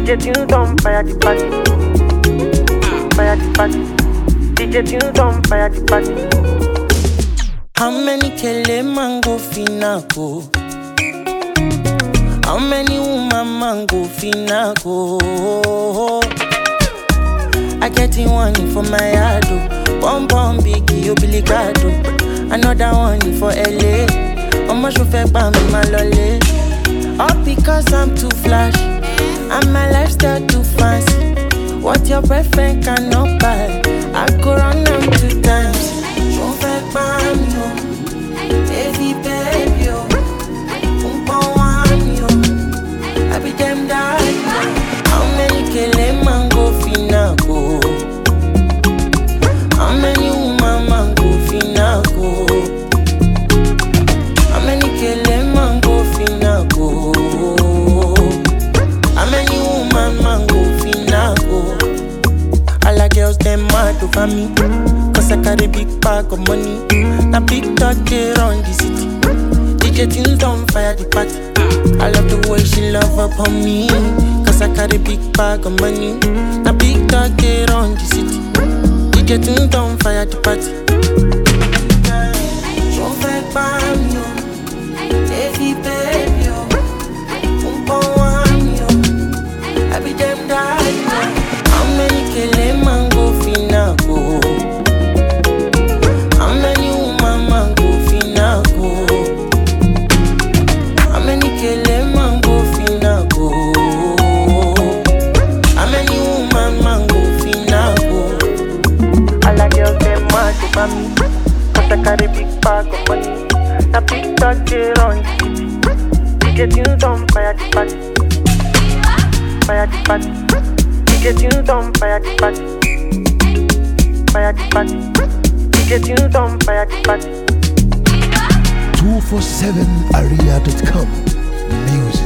DJ tunes on fire the party. Fire the party. DJ tunes on fire the party. How many kele mango finako? How many woman mango finako? I get in one for my yard, oh. one bomb biggie, you Billy Gado. Another one for LA. Ọmọ ṣo gbà mí máa lọlé. All because I'm too flash, and my lifestyle too fancy. What your boyfriend cannot buy, I go run am two times. Ṣo fẹ́ gbà mí o? Baby, baby, oh. Umpa wani, oh. I be them daddy, oh. How many kele mango finako? How many woman mango finako? How many kele mango finako? How many woman mango finako? All the girls them mad over me Cause I carry big bag of money Now big talk they run the city DJ tunes on fire the party I love the way she love upon me Cause I carry big bag of money Now big talk they run the city DJ tunes on fire the party Ṣo fẹ́ gbà mí o? Baby, baby, o. Umpa wani, o. I be them daddy, o. How many kele mango finako? How many woman mango finako? How many kele mango finako? How many woman mango finako? All the girls them mad over me. Cause I carry big bag of money. Now big talk they run the city. DJ tunes on fire the party. Fire the party. DJ tunes on fire the party. Fire the party. DJ tunes on fire the party. 247area.com. Music.